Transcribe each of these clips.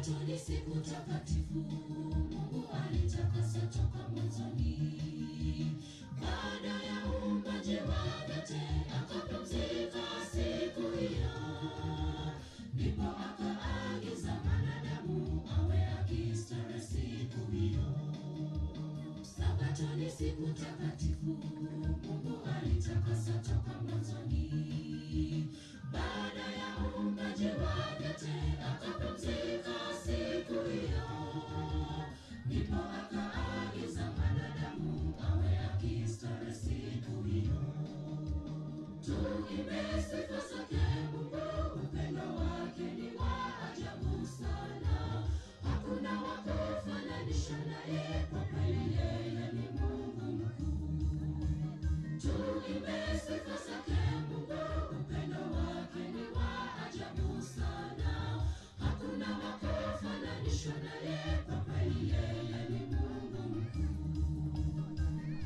Sabato ni siku takatifu, Mungu alitakasa toka mwanzoni. Baada ya uumbaji wa vyote, akapumzika siku hiyo, ndipo akaagiza mwanadamu awe akistarehe siku hiyo. Sabato ni siku takatifu, Mungu alitakasa toka mwanzoni. Baada ya uumbaji wa vyote, akapumzika siku hiyo, ndipo akaagiza mwanadamu awe akistarehe siku hiyo. Tuimbe sifa zake Mungu, upendo wake ni wa ajabu sana, hakuna wa kufananisha naye, kwa kweli yeye ni Mungu mkuu. Tuimbe sifa zake Mungu, upendo wake ni wa ajabu sana, hakuna wa kufananisha naye, kwa kweli yeye ni Mungu mkuu.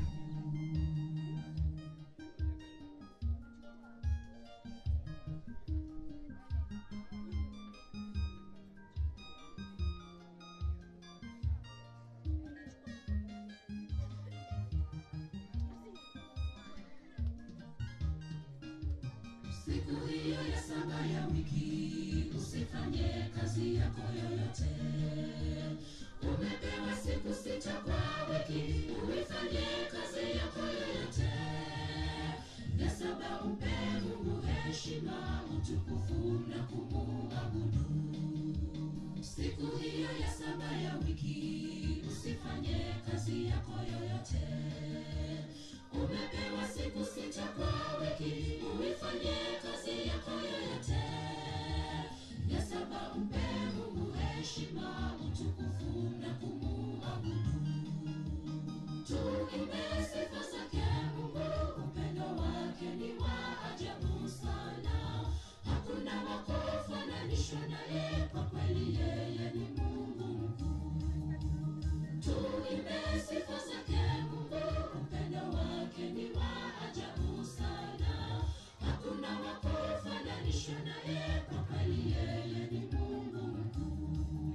Siku hiyo ya saba ya wiki usifanye kazi yako yoyote. Umepewa siku sita kwa wiki, uifanye kazi yako yoyote. Ya saba umpe Mungu heshima, utukufu na kumuabudu. Siku hiyo ya saba ya wiki usifanye kazi yako yoyote. Umepewa siku sita kwa wiki, uifanye kazi yako yoyote. Ya saba umpe Mungu heshima, utukufu na kumuabudu. Tuimbe sifa zake Mungu, upendo wake ni wa ajabu sana, hakuna wa kufananishwa naye, kwa kweli yeye ni Mungu mkuu. Tuimbe sifa zake Mungu, upendo wake ni wa ajabu sana, hakuna wa kufananishwa naye, kwa kweli yeye ni Mungu mkuu.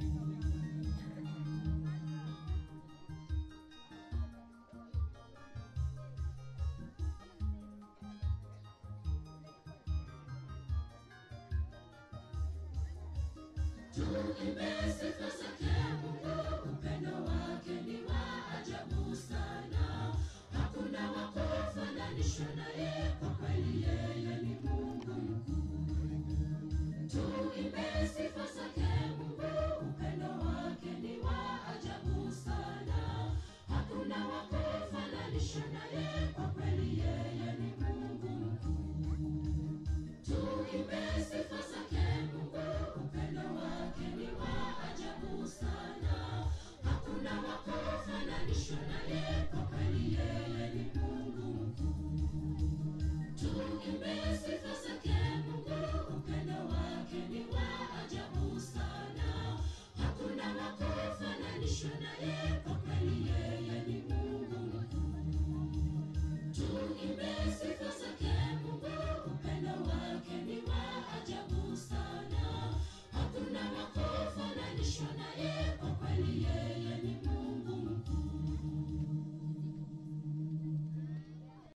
Tuimbe sifa zake Mungu, upendo wake ni wa ajabu sana, hakuna wa kufananishwa naye,